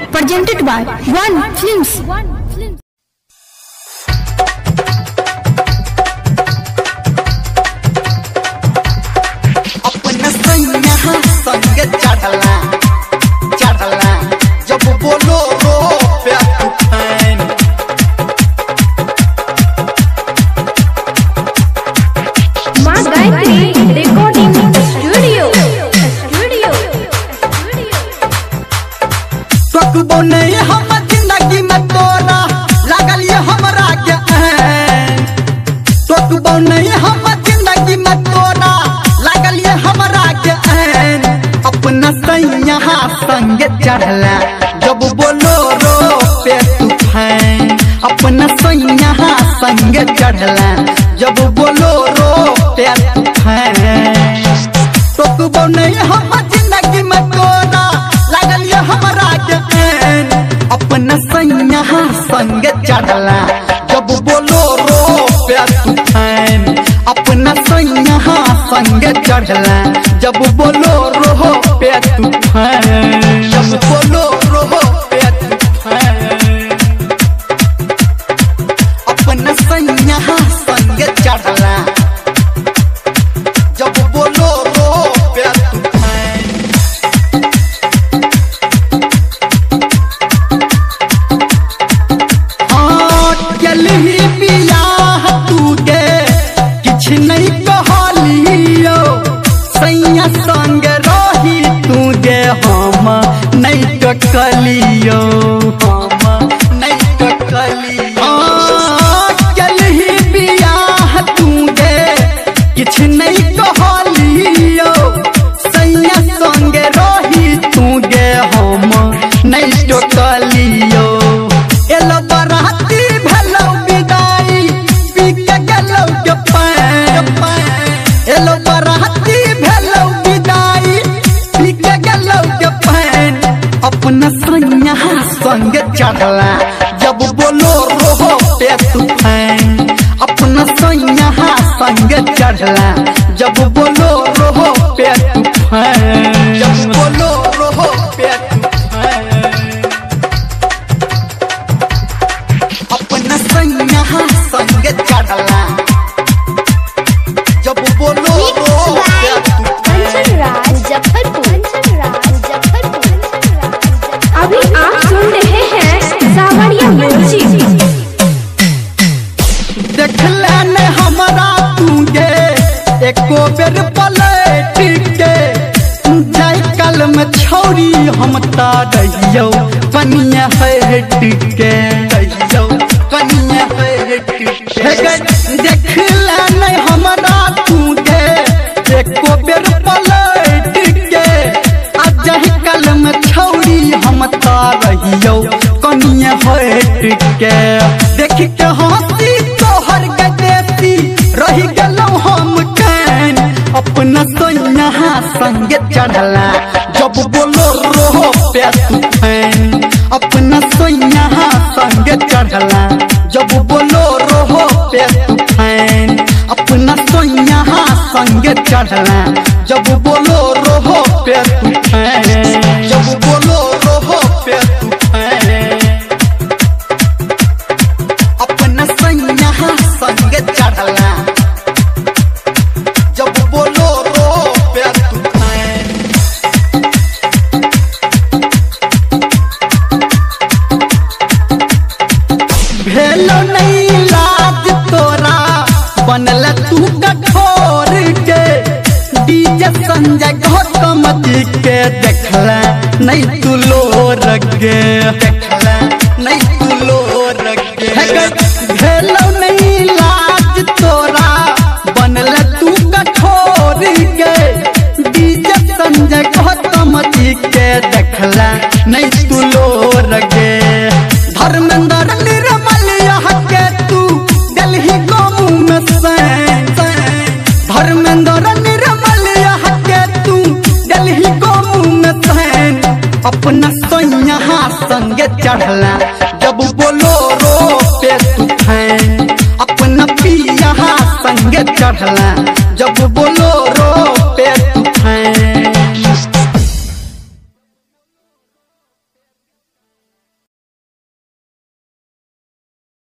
presented by One Films. अपना सैया संग चढ़ला चढ़ला जब बोलो रो प्यार तूफान माँ गायत्री रिकॉर्डिंग स्टूडियो स्टूडियो सकबो नहीं हम जिंदगी में तोरा लागल ये हमरा के ऐन सकबो नहीं हम जिंदगी में तोरा लागल ये हमरा के ऐन अपना सैया संग चढ़ला जब बोलो रो पे तूफान अपना सैया संग चढ़ला जब बोलो रो पे तूफान टोकबो नहीं हम जिंदगी में तोरा लागल ये हमरा के ऐन अपना सैया संग चढ़ला जब बोलो रो पे तूफान अपना सैया संग चढ़ला जब बोलो रो पे तूफान जब बोलो रो पे तूफान अपना सैया संग चढ़ला जब बोलो रो प्यार तूफान हाँ चलही बियाह तू गे किछ नहीं कहलियो सैया संग रही तू गे हम नहीं टकलियो हम नहीं टकलियो हाँ चलही बियाह तू गे किछ नहीं कहलियो सैया संग रही तू गे हम नहीं टकलियो एलो बराती भेलो विदाई पी के गेलो के पैन एलो बराती भेलो विदाई पी के गेलो के पैन अपना सैया संग चढ़ला जब बोलो रोहो पे तूफान अपना सैया संग चढ़ला जब बोलो रोहो पे तूफान जब बोलो रोहो पे तूफान अपना सैया संग चढ़ला जब बोलो रो पे तूफान कंचन राज मुजफ्फरपुर कंचन राज मुजफ्फरपुर अभी आप सुन रहे हैं सावरिया म्यूजिक देखला ने हमरा तूगे एको बेर पलट के जाय कल में छौरी हम ता रहियो कनिया हट के रहियो कनिया हट के देखला ने हमरा तूगे एको बेर पलट के आ जाय कल में छौरी हम ता रहियो कनिया हट के देख के हंसी तोहर गदेसी रही गेलौ हम कैन अपना सैया संग चढ़ला जब बोलो रो पे तूफान अपना सैया संग चढ़ला जब बोलो रो पे तूफान अपना सैया संग चढ़ला जब बोलो रो पे तूफान जब बोलो रो पे तूफान अपना सैया संग चढ़ला जब बोलो रो प्यार तूफान भेलो नहीं लाज तोरा बनल तू कठोर के डीजे संजय गौतम जी के देखला नहीं तू लो रगे देखला नहीं तू लो रगे भेलो नहीं लाज तोरा बनल तू कठोर के डीजे संजय गौतम जी के देखला नहीं तू लो रगे धर्मेंद्र निर्मल यहाँ के तू दिल्ली गाँव में सैन धर्मेंद्र निर्मल यहाँ के तू दिल्ली गाँव में सैन अपना सैया संग चढ़ला जब बोलो रो पे तूफान अपना पिया संग चढ़ला जब बोलो